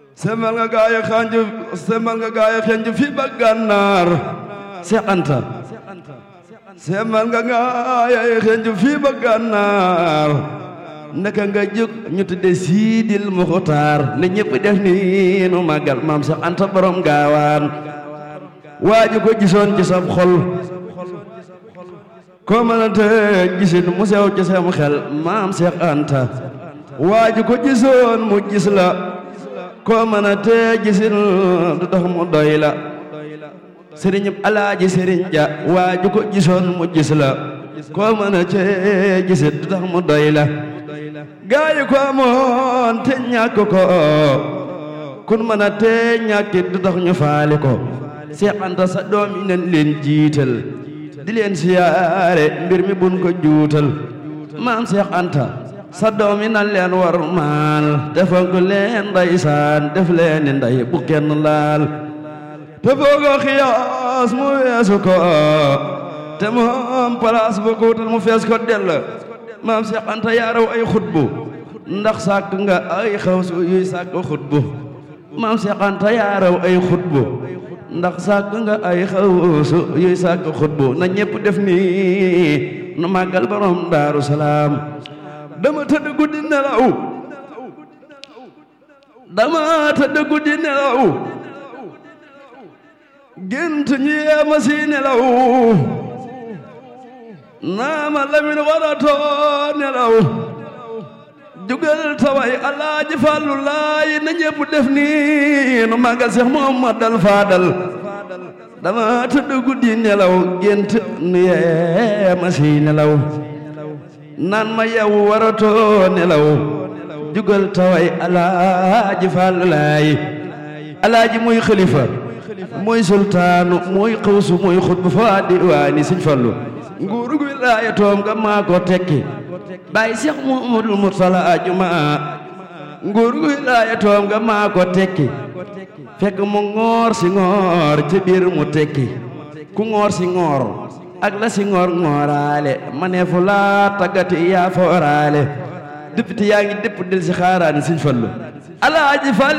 semal nga gaaya xanj semal nga gaaya xanj fi ba gànnaar Seex Anta semal nga gaaya xanj fi ba gànnaar naka nga jóg ñu tudde Siidil Muxtaar ne ñëpp def ni nu màggal maam Seex Anta borom gaawaan waaju ko gisoon ci sab xol ko mënante gisin mu sew ci sam xel maam Seex Anta waaju ko gisoon mu gis la ko mënante gisin du tax mu doy la sëriñ alaaji sëriñ ja waaju ko gisoon mu gis la ko mënante gisin du tax mu doy la gaayu ko amoon te ñàkk ko kun mënante ñàkkit du tax ñu faale ko Seex Anta sa doom yi nañ leen jiital di leen siyaare mbir mi bun ko juutal maam Seex Anta sa doom yi nan leen war maal te fonk leen ndeysaan def leen ni ndey bu kenn laal te foogoo xiyaas mu weesu ko te moom palaas bu ko wutal mu fees ko dell maam Seex Anta yaa raw ay xutbu ndax sàkk nga ay xawsu yuy sàkk xutbu maam Seex Anta yaa raw ay xutbu ndax sàkk nga ay xawsu yuy sàkk xutbu na ñépp def nii nu màggal borom daaru salaam dama tëdd guddi nelaw dama tëdd guddi nelaw gént ñi yeema si nelaw naama lamin waratoo nelaw jugal taway alaaji fàllu laay na ñépp def nii nu màggal Seex Muhammadal Faadal dama tëdd guddi nelaw gént ñi yeema si nelaw naan ma yow waratoo nelaw jugal taway alaaji fàllu laay alaaji muy xalifa muy sultaanu muy xawsu muy xutbu fa diwaani sëñ fallu nguuru gu wilaaya toom nga maa ko tekki bàyyi seex muhammadul mursala ajuma nguuru gu wilaaya toom nga maa ko tekki fekk mu ngoor si ngoor ci biir mu tekki ku ngoor si ngoor ak la si ngoor ngooraale ma ne fu laa taggati yaa fooraale député yaa ngi dépp del si xaaraani sëñ fallu alaaji fal